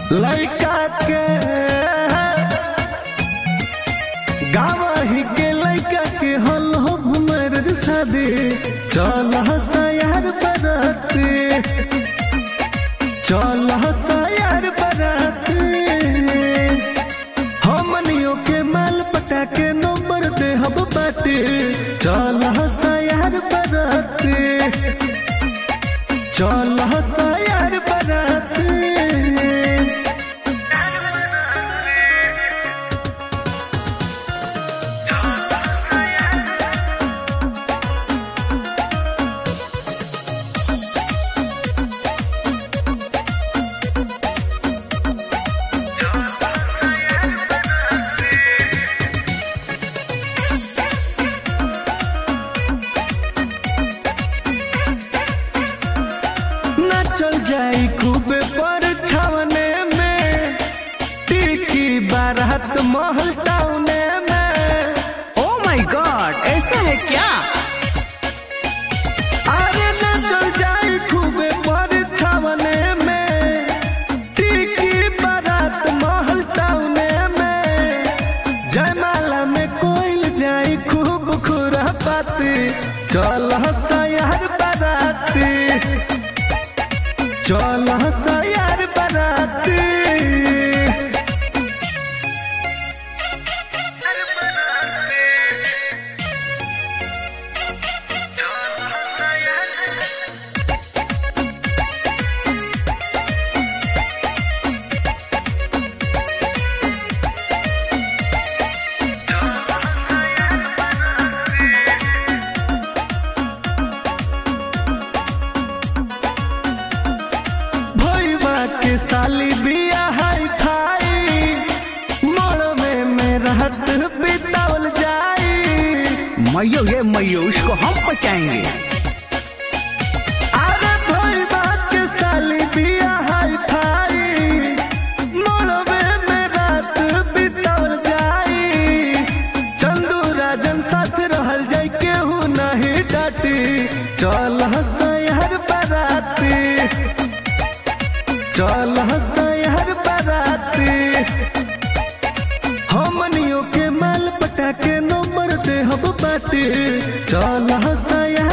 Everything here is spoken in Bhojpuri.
लड़का के गावही के लड़का के हल हो भुमर शादी चल हसयार बराती चल हसयार बराती हमनियों के माल पटा के नंबर दे हब बाटी चल हसयार बराती चल हसयार बराती ना चल जाई खूबे पर छावने में टिकी बारात महल टाउने में ओ माय गॉड ऐसा है क्या अरे ना चल जाई खूबे पर छावने में टिकी बारात महल टाउने में जयमाला में कोई जाई खूब खुरा पाती चल हसयार बाराती चल हसयार बाराती भैया के साली बिया हाई खाई मड़वे में रहत बितावल जाई मैयो ये मैयो उसको हम बचाएंगे अरे भैया के साली बिया हाई खाई मड़वे में रात बितावल जाई चंदू राजन साथ रहल जाई केहू नहीं डाटी चल हसयार बराती चल हसयार बराती हमनियों के माल पटा के नंबर दे हब बाटी चल हसयार